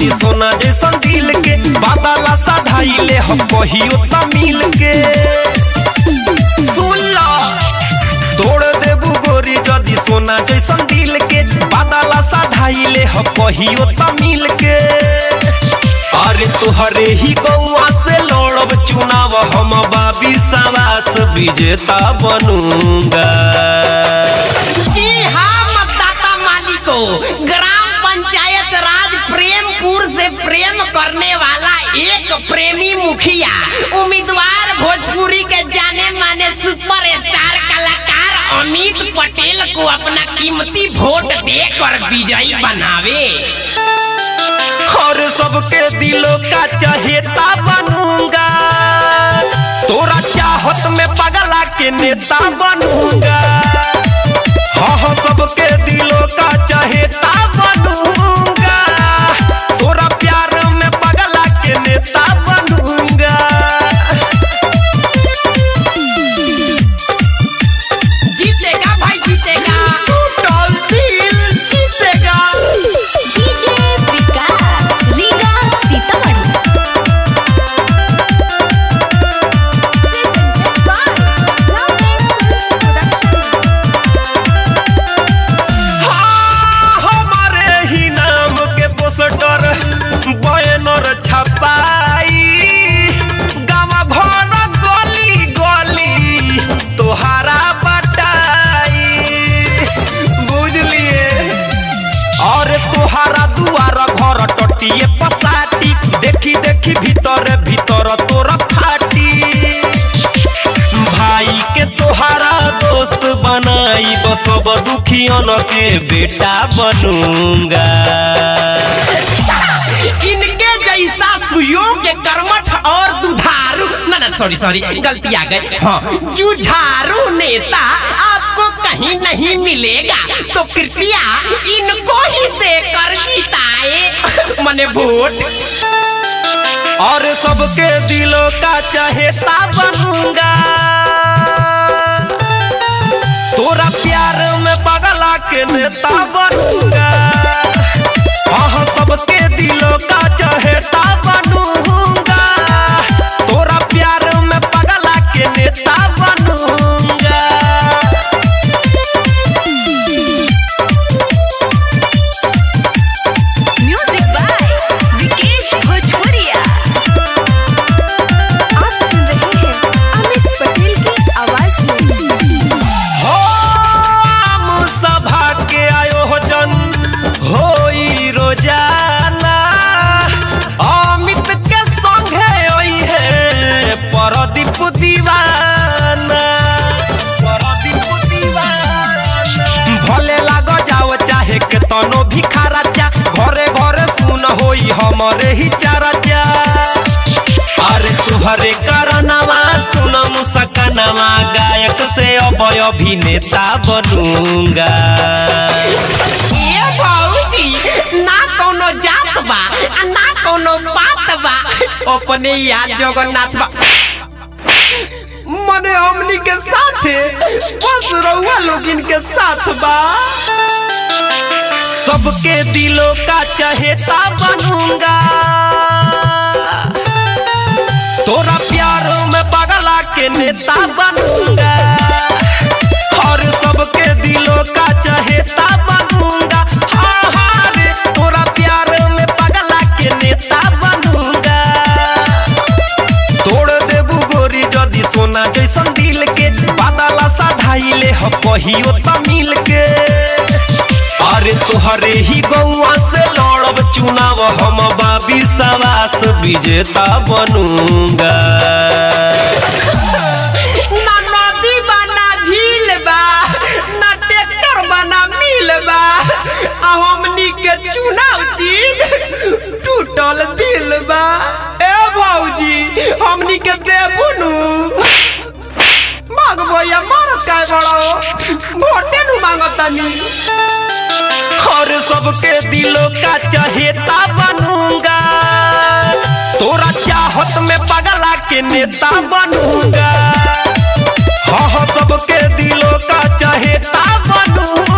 जदी सोना जैसन दिल के बादला साधाइले हम कहियो तमिल के सुन ला तोड़ देबू गोरी जदी सोना जैसन दिल के बादला साधाइले हम कहियो तमिल के अरे तुहरे ही गौआ से लड़ब चुनाव हम बाबी सवास विजेता बनूंगा जी हाँ मतदाता मालिकों ग्राम पंचायत राज प्रेमपुर से प्रेम करने वाला एक प्रेमी मुखिया उम्मीदवार भोजपुरी के जाने माने सुपरस्टार कलाकार अमित पटेल को अपना कीमती वोट देकर विजयी बनावे और सबके दिलों का चहेता बनूंगा तोरा चाहत में पगला के नेता बनूंगा हाँ हाँ सबके दिलों का चहेता बनूंगा तोरा प्यार में पगला के नेता बनूंगा जीतेगा भाई जीतेगा टूटल दिल जीतेगा डीजे विकास रीगा सीतामढ़ी हाँ, हमारे ही नाम के पोस्टर बैनर छपाई गाँव घर गली गली तोहारा बटाई बुझलिए और तोहारा दुआर घर टटिए पसाटी देखी देखी भीतर भीतर तोरा फाटी भाई के तोहारा दोस्त बनाई बसब दुखियन के बेटा बनूंगा इनके जैसा सुयोग्य कर्मठ और दुधारू ना ना सॉरी सॉरी गलती आ गई हाँ जुझारू नेता आपको कहीं नहीं मिलेगा तो कृपया इनको ही देकर जिताए मने वोट और सबके दिलों का चहेता बनूंगा तोरा प्यार में पगला के नेता बनूंगा हाँ हाँ, सबके दिलों का चहेता बनूंगा तोरा प्यार में पगला के नेता बनूंगा म्यूजिक बाय विकेश भोजपुरिया आप सुन रहे हैं अमित पटेल की आवाज में हो आम सभा के आयोजन होई रोजाना अमित के संगे ओई है परदीप दीवाना परदीप दीवाना भले लाग जाओ चाहे के तनो भिखारा चा घरे घरे सुन होई हमरे ही चारा चा अरे तुहरे करनवा सुन मुसकनवा गायक से अभय अभिनेता बनूंगा ये बाबूजी ना कोनो जात बा आ ना कोनो बात बा अपने याद जगन्नाथ बा मने हमनी के साथे बस रउआ लोग इनके साथ बा सबके दिलों का चहेता बनूंगा तोरा प्यार में पगला के नेता बनूंगा और सबके दिलों का चहेता बनूंगा हाँ हाँ रे तोरा प्यार में पगला के नेता बनूंगा तोड़ देबू गोरी जदी सोना जैसन दिल के बादला साधाइले ह कहियो तमिल के अरे तोहरे ही गौआ से लड़ब चुनाव हम बाबी सवास विजेता बनूंगा ना नदी बा ना झील बा ना ट्रैक्टर बा ना मिल बा आ हमनी के चुनाव जीत टूटल दिल बा ए भौजी हमनी के देबू नु भाग भैया मारत काय बड़ो वोटे नु मांगतानी और सबके दिलों का चहेता बनूंगा तोरा चाहत में पगला के नेता बनूंगा हाँ हाँ सबके दिलों का चहेता बनूंगा